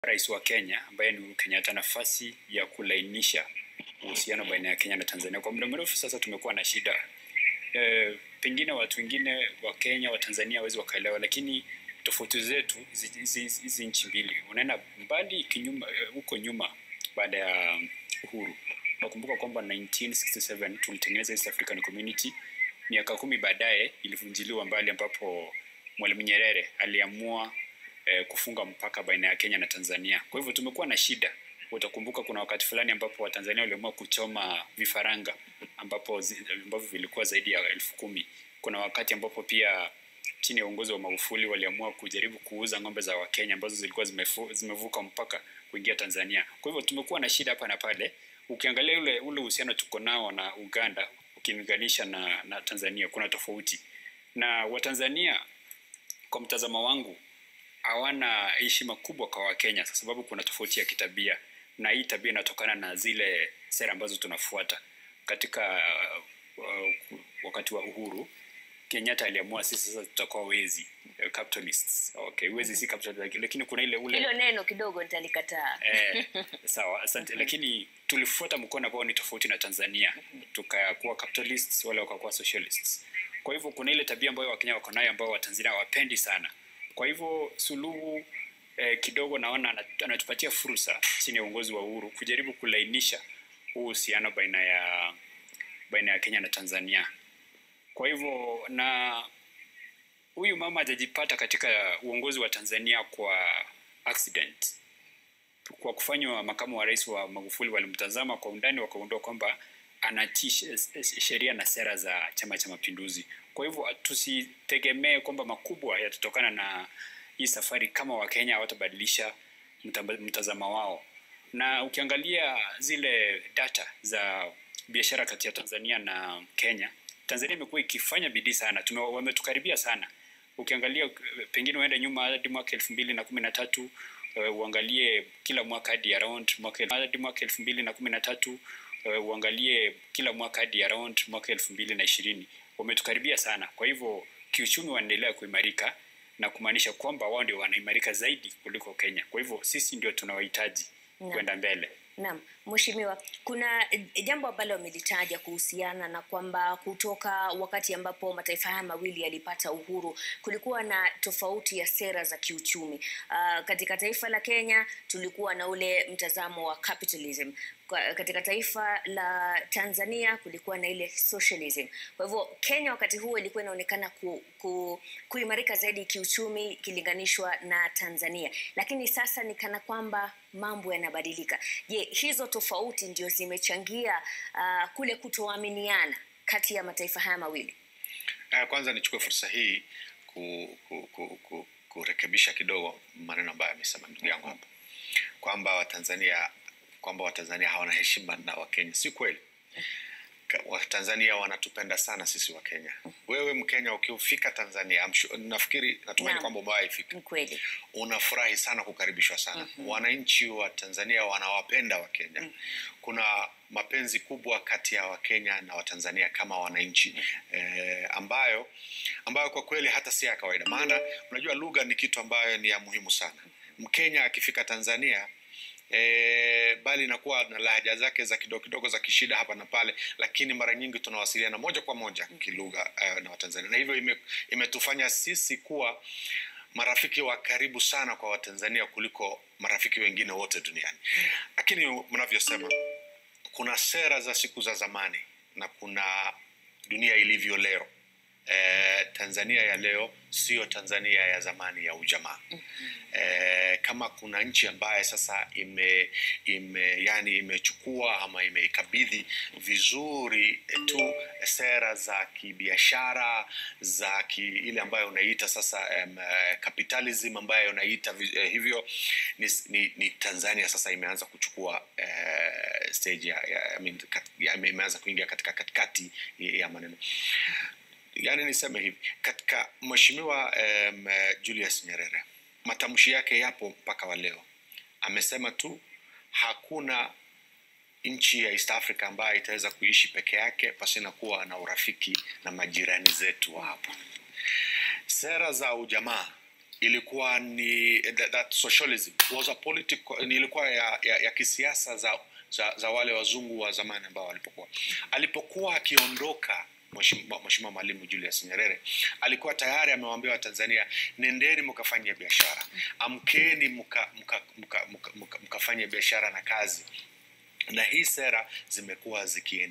Rais wa Kenya ambaye ni Uhuru Kenyatta nafasi ya kulainisha uhusiano baina ya Kenya na Tanzania. Kwa muda mrefu sasa tumekuwa na shida e, pengine watu wengine wa Kenya wa Tanzania hawezi wakaelewa, lakini tofauti zetu hizi nchi mbili unaenda mbali kinyuma huko nyuma baada ya uhuru. Nakumbuka kwamba 1967 tulitengeneza East African Community. Miaka kumi baadaye ilivunjiliwa mbali, ambapo Mwalimu Nyerere aliamua eh, kufunga mpaka baina ya Kenya na Tanzania. Kwa hivyo tumekuwa na shida. Utakumbuka kuna wakati fulani ambapo Watanzania waliamua kuchoma vifaranga ambapo zi, ambavyo vilikuwa zaidi ya elfu kumi. Kuna wakati ambapo pia chini ya uongozi wa Magufuli waliamua kujaribu kuuza ng'ombe za Wakenya ambazo zilikuwa zimefu, zimevuka mpaka kuingia Tanzania. Kwa hivyo tumekuwa na shida hapa na pale. Ukiangalia ule ule uhusiano tuko nao na Uganda ukilinganisha na, na Tanzania kuna tofauti, na Watanzania kwa mtazamo wangu hawana heshima kubwa kwa Wakenya kwa sababu kuna tofauti ya kitabia, na hii tabia inatokana na zile sera ambazo tunafuata. Katika uh, wakati wa uhuru Kenyatta aliamua sisi sasa tutakuwa wezi capitalists. Okay, wezi si capitalist, lakini kuna ile ule hilo neno kidogo nitalikataa. eh, sawa, asante. Lakini tulifuata mkono ambao ni tofauti na Tanzania, tukakuwa capitalists, wale wakakuwa socialists. Kwa hivyo kuna ile tabia ambayo Wakenya wako nayo ambao Watanzania hawapendi sana. Kwa hivyo Suluhu eh, kidogo naona anatupatia fursa chini ya uongozi wa Uhuru kujaribu kulainisha uhusiano baina ya baina ya Kenya na Tanzania. Kwa hivyo na huyu mama hajajipata katika uongozi wa Tanzania kwa accident. Kwa kufanywa makamu wa rais wa Magufuli walimtazama kwa undani, wakaundua kwamba anatii sheria na sera za Chama cha Mapinduzi. Kwa hivyo tusitegemee kwamba makubwa yatatokana na hii safari kama Wakenya hawatabadilisha mtazamo wao. Na ukiangalia zile data za biashara kati ya Tanzania na Kenya, Tanzania imekuwa ikifanya bidii sana, tume wametukaribia sana. Ukiangalia pengine uende nyuma hadi mwaka elfu mbili na kumi na tatu uh, uangalie kila mwaka hadi around mwaka hadi mwaka elfu mbili na kumi na tatu uh, uangalie kila mwaka hadi around mwaka elfu mbili na ishirini wametukaribia sana. Kwa hivyo kiuchumi wanaendelea kuimarika na kumaanisha kwamba wao ndio wanaimarika zaidi kuliko Kenya. Kwa hivyo sisi ndio tunawahitaji kwenda mbele. Naam, Mheshimiwa, kuna jambo ambalo amelitaja kuhusiana na kwamba kutoka wakati ambapo mataifa haya mawili yalipata uhuru kulikuwa na tofauti ya sera za kiuchumi. Uh, katika taifa la Kenya tulikuwa na ule mtazamo wa capitalism. Kwa, katika taifa la Tanzania kulikuwa na ile socialism. Kwa hivyo Kenya wakati huo ilikuwa inaonekana ku, ku, kuimarika zaidi kiuchumi ikilinganishwa na Tanzania, lakini sasa ni kana kwamba mambo yanabadilika. Je, hizo tofauti ndio zimechangia uh, kule kutoaminiana kati ya mataifa haya mawili? Uh, kwanza nichukue fursa hii ku, ku, ku, ku, kurekebisha kidogo maneno ambayo amesema ndugu yangu hapa kwamba Watanzania kwamba Watanzania hawana heshima na Wakenya. Si kweli. Watanzania wanatupenda sana sisi Wakenya. Wewe Mkenya ukifika Tanzania, sure, nafikiri natumaini kwamba umewahi fika, kweli unafurahi sana kukaribishwa sana. mm -hmm. Wananchi wa Tanzania wanawapenda Wakenya. mm -hmm. Kuna mapenzi kubwa kati ya Wakenya na Watanzania kama wananchi mm -hmm. eh, ambayo ambayo kwa kweli hata si ya kawaida, maana unajua lugha ni kitu ambayo ni ya muhimu sana. Mkenya akifika Tanzania E, bali inakuwa na lahaja zake za kidogo kidogo za kishida hapa na pale, lakini mara nyingi tunawasiliana moja kwa moja kilugha uh, na Watanzania, na hivyo ime, imetufanya sisi kuwa marafiki wa karibu sana kwa Watanzania kuliko marafiki wengine wote duniani. Lakini mnavyosema, kuna sera za siku za zamani na kuna dunia ilivyo leo. E, Tanzania ya leo sio Tanzania ya zamani ya ujamaa. mm -hmm. E, kama kuna nchi ambaye sasa ime, ime yani imechukua ama imeikabidhi vizuri tu sera za kibiashara za ki, ile ambayo unaita sasa um, capitalism ambayo unaita uh, hivyo ni, ni, ni Tanzania sasa imeanza kuchukua uh, stage ya, ya, I mean, kat, ya, imeanza kuingia katika katikati ya maneno yani niseme hivi katika mheshimiwa um, Julius Nyerere matamshi yake yapo mpaka wa leo. Amesema tu hakuna nchi ya East Africa ambayo itaweza kuishi peke yake pasina kuwa na urafiki na majirani zetu hapo. Sera za ujamaa ilikuwa ni that, that socialism was a political ni ilikuwa ya, ya, ya kisiasa za, za, za wale wazungu wa zamani ambao walipokuwa alipokuwa akiondoka Mheshimiwa Mheshimiwa Mwalimu Julius Nyerere alikuwa tayari amewaambia Watanzania, nendeni mkafanye biashara, amkeni mkafanye mka, mka, mka, mka, mka biashara na kazi, na hii sera zimekuwa zikiendelea